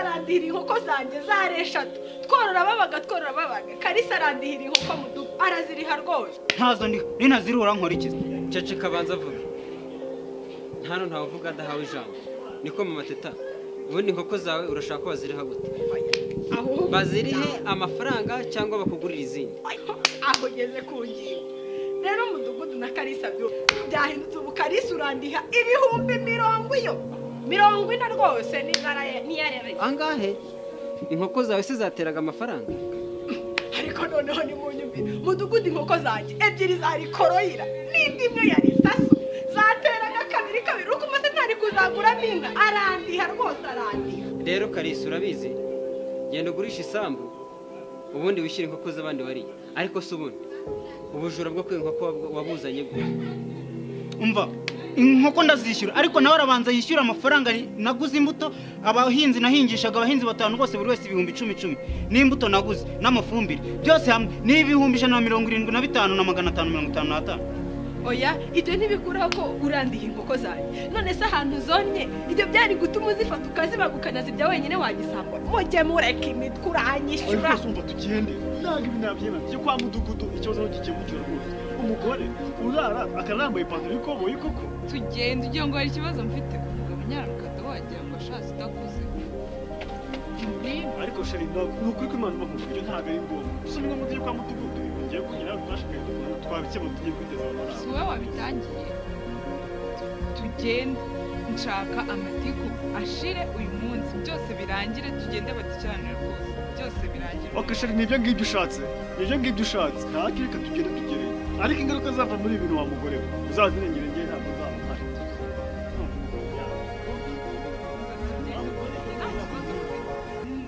arandihira inkoko zanjye zari eshatu tworora babaga tworora babaga kalisa arandihira inkoko mu dubu araziriha rwose ntazo ndiho ninazirura nkurikiza cece kabanza avuga hano ntawe uvuga adahawe ijambo niko mu mateta ubundi inkoko zawe urashaka ko baziriha gute aho bazirihe amafaranga cyangwa bakugurire izindi aho ugeze ku ngingo rero umudugudu na kalisa byo byahindutse ubu kalisa urandiha ibihumbi mirongo iyo mirongo ine rwose n'ingara ye- n'iyareba angahe inkoko zawe se zateraga amafaranga ariko noneho nimunyumvire mudugudu inkoko zanjye ebyiri zari koroyira n'indi imwe yari saso zateraga kabiri kabiri uko umaze ntari kuzaguramo inka arandiha rwose arandiha rero karisi urabizi genda ugurisha isambu ubundi wishyure inkoko z'abandi wariye ariko si ubundi ubujura bwo kwiba inkoko wab- wabuzanye bwo umva inkoko ndazishyura ariko nawe arabanza yishyura amafaranga ni- naguze imbuto abahinzi nahingishaga abahinzi batanu bose buri wese ibihumbi icumi icumi n'imbuto naguze n'amafumbire byose hamwe ni ibihumbi ijana na mirongo irindwi na bitanu na magana atanu mirongo itanu n'atanu oya ibyo ntibikuraho ko urandiye inkoko zanjye none se ahantu zonye ibyo byari gutuma uzifata ukazibagukana zibya wenyine wagisangwa mujye mureka imitwe ariko uranyishyura rwose wumva tugende ntabwo ibi nabyemera byo kwa mudugudu ikibazo gikemukira rwose umugore urara akaba yambaye ipantaro y'ikoboyi koko tugenda ugira ngo hari ikibazo mfite ku mugabo nyarakata wagira ngo ashatse udakuze ariko sheri ntabwo ni ukuri ko imana imavuga ibyo ntabwo ari ngombwa gusa ni ngombwa tujye kwa mudugudu ibintu bigiye kugera twashakaye kugura twabikemura tujye kwiteza si amafaranga wowe wabitangiye Tu- tugende nshaka amatiku ashire uyu munsi byose birangire tugende badukiranire rwose byose birangire ok sheri ni ibyo ngibyo ushatse ni ibyo ngibyo ushatse ntabwo reka tugende tugereyo ariko ingaruka zava muri ibi bintu wa mugore we uzazirengere njye ntabwo nzaba mpari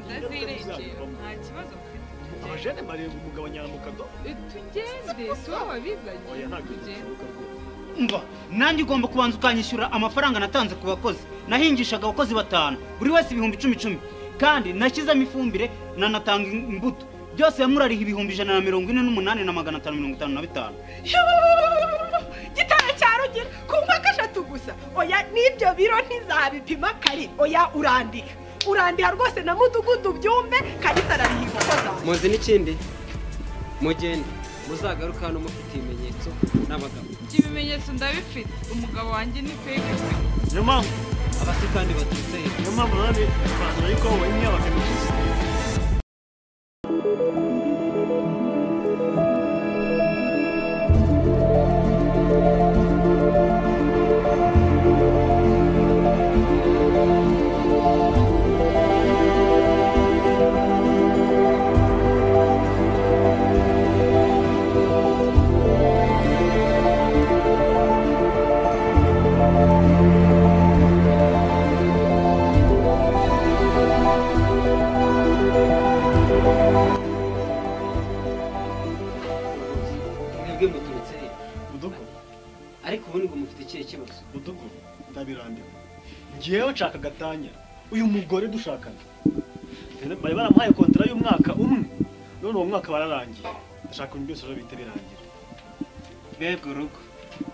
ndazirengera nta kibazo mfite tugende abajene bareba umugabo nyaramukado Eh, tugende si wowe wabizanye oya ntabwo tugende nzaba mpari umva nanjye ugomba kubanza ukanyishyura amafaranga natanze ku bakozi nahingishaga abakozi batanu buri wese ibihumbi icumi icumi kandi nashyizemo ifumbire nanatanga imbuto byose hamwe urariha ibihumbi ijana na mirongo ine n'umunani na magana atanu mirongo itanu na bitanu Yuuu! gitara cya rugira ku nkoko eshatu gusa oya n'ibyo biro ntizabipima kare oya urandika urandiha rwose na mudugudu byumve kalisa arariha inkoko zanjye muzi n'ikindi mugende muzagaruka hano mufite ibimenyetso n'abagabo ibyo ibimenyetso ndabifite umugabo wanjye ni feke pe. niyo mpamvu abasitani baturutse hejuru niyo mpamvu nanone ipantaro y'ikoboyi niyo bakabikizwa mwebwe muturutse he mudugudu ariko ubundi ngo mufite ikihe kibazo mudugudu ndabirandika ngewe nshaka agatanya uyu mugore dushakana bari baramuhaye kontara y'umwaka umwe none uwo mwaka bararangiye ndashaka ibintu byose ejo bihita birangira mbega urugo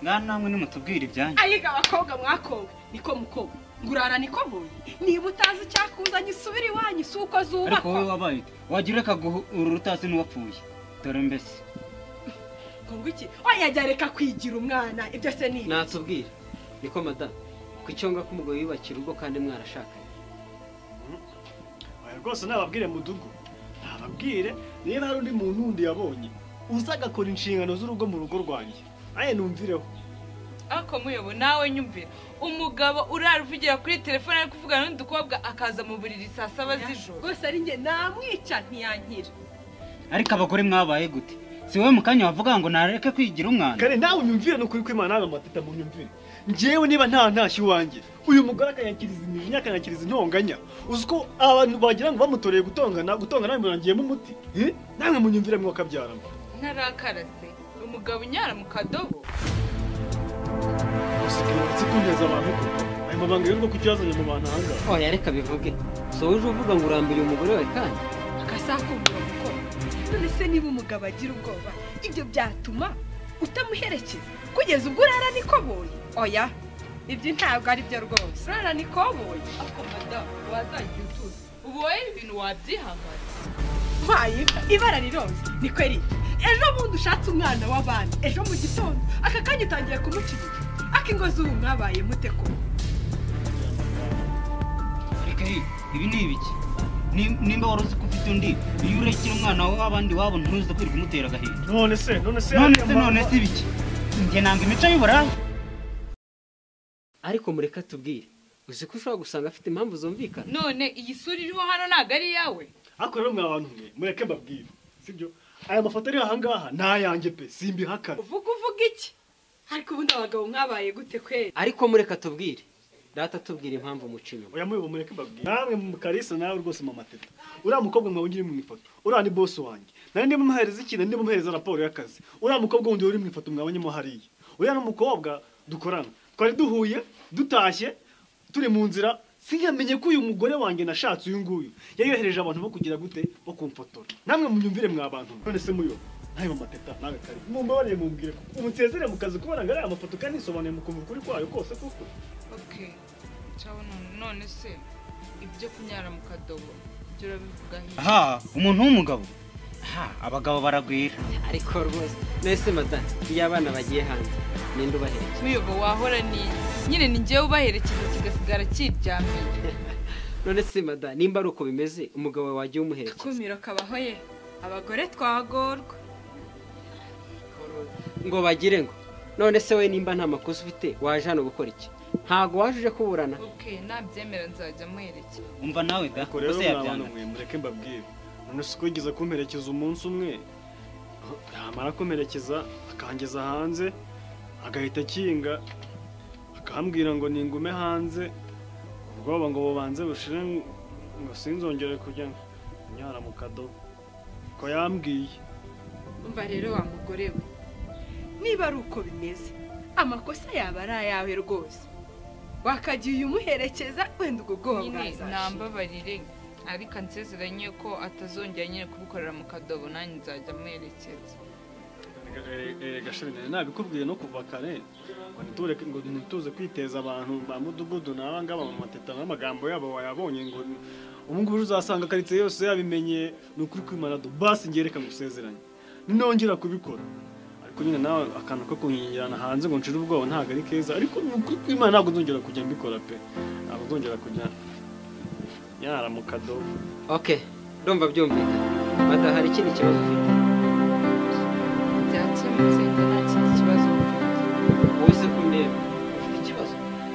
mwana namwe nimutubwire ibyanyu ayiga abakobwa mwakowe niko mukowe ngurara niko mpuye niba utazi icyakuzanye usubire iwanyu si uko ariko wowe zubakwa wabaye wagira akaguha uru utazi n'uwapfuye dore mbese ngo iki oya jya reka kwigira umwana ibyo se ni iki? natubwire niko madamu ku cyonga k'umugabo yubakira urugo kandi mwarashakanye Oya, rwose nababwire mudugu nababwire niba hari undi muntu wundi yabonye uza agakora inshingano z'urugo mu rugo rwanjye aye numvireho ariko muyobo nawe nyumvira umugabo urara uvugira kuri telefone ari kuvugana n'undi mukobwa akaza mu buriri saa saba z'ijoro rwose ari njye namwica ntiyankira ariko abagore mwabaye gute si wowe mu kanya wavuga ngo nareke kwigira umwana kare nawe unyumvire ni ukuri kw'imana nawe amateta mu nyumvire ngewe niba nta ntashyo iwanjye uyu mugore akanyakiriza imijinya akanyakiriza intonganya uzi ko abantu bagira ngo bamutoreye gutongana gutongana bimurangiyemo umuti Eh? namwe munyumvire mwe wakabyaramo ntarakarase umugabo unyara mu kadobo usigaye uretse kuneza abantu ko ayo mabanga y'urugo kuki yazanye mu bantu ahangaha oya reka bivuge si wowe uje uvuga ngo urambiriye umugore wawe kandi akasakumbura gukora none se niba umugabo agira ubwoba ibyo byatuma utamuherekeza kugeza ubwo urara nikoboye oya ibyo ntabwo ari byo rwose urara nikoboye ako madamu wazagira utuzi ubu ubu wowe ibintu wabyihanganira mpaye ibara riroza ni kweri ejo bundi ushatse umwana w'abana ejo mu gitondo aka kanya utangiye kumucinya akingozi ubu mwabaye mute ko ariko ibi ibi ni ibiki Ni- nimba wari uzi ko ufite undi iyo urekera umwana w'abandi wabo ntuze kwirirwa kumutera agahinda none se none se none se none se ibiki njye nanga imico y'uburayi ariko mureka tubwire uzi ko ushobora gusanga afite impamvu zumvikana none iyi sura iriho hano ntabwo ari iyawe ariko rero mwa bantu mwe mureke mbabwire sibyo aya mafoto ari aha ngaha ni ayanjye pe simbihakana uvuga uvuga iki ariko ubundi abagabo mwabaye gute kweri ariko mureka tubwire data tubwire impamvu muca inyuma oya muyobo mureke mbabwire namwe mu karisa nawe rwose mama teta uriya mukobwa mwawe uri mu ifoto uriya ni bosi wanjye nari ndimo muhereza ikintu ndimo muhereza raporo y'akazi uriya mukobwa wundi uri mu ifoto mwabonyemo hariya uriya ni umukobwa dukorana twari duhuye dutashye turi mu nzira sinamenye ko uyu mugore wanjye nashatse uyu nguyu yayohereje abantu bo kugira gute bo kumfotora namwe muyumvire mwa bantu none se muyobo nawe mama teta nawe kare mumbabarire mumbwire ko ubu nsezere mu kazi kubera ngo ariya mafoto kandi nisobanuye mukumva ukuri kwayo kose kuko oke cyawe none- none se ibyo kunyara mu kadobo ibyo urabivugaho iki? aha umuntu w'umugabo aha abagabo baragwira ariko rwose mwese madame iyo abana bagiye hanze ninde ubaherekeje muyobo wahora ni nyine ni njyewe ubaherekeza kigasigara kiryamiye none se madame nimba ari uko bimeze umugabo wawe wagiye umuherekeza akumiro kabaho ye abagore twagorwa ngo bagire ngo none se we nimba nta makosa ufite waje hano gukora iki ntago waje uje kuburana oke nabyemera nzajya muherekeza umva nawe da Ubwo rero ese mwana yabyanga mwe mureke mbabwire none si ko yigeze kumperekeza umunsi umwe yamara kumperekeza akangeza hanze agahita akinga akambwira ngo ningume hanze ubwoba ngo bubanze bushire ngo sinzongere kujya nyara mu kadobo ko yambwiye umva rero wa mugore we niba ari uko bimeze amakosa yaba ari ayawe rwose wakagiye umuherekeza wenda ubwo bwoba nyine bwazaje nambabarire ariko ansezeranye ko atazongera nyine kubukorera mu kadobo nanjye nzajya muherekeza gashami nari nabikubwiye no kuva kare ngo nitureke ngo ntituze kwiteza abantu ba mudugudu n'aba ngaba mu mateta n'amagambo yabo wayabonye ngo ubu ngubu uzasanga karitsiye yose yabimenye ni ukuri kwimana do basi njye reka ngusezeranye ninongera kubikora ariko nyine nawe akantu ko kunyinjirana hanze ngo nshire ubwoba ntabwo ari keza ariko ni ukuri kw'imana ntabwo nzongera kujya mbikora pe ntabwo nzongera kujya nyara mu kadobo ok ndumva byumvikana madame hari ikindi kibazo ufite byakemutse njye nta kindi kibazo mfite uze kundeba ufite ikibazo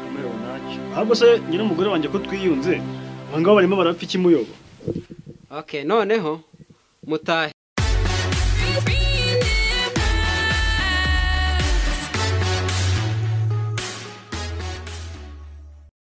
umuyobo ntacyo ahubwo se nyine umugore wanjye ko twiyunze abangaba barimo barapfa ikimuyobo ok noneho mutahe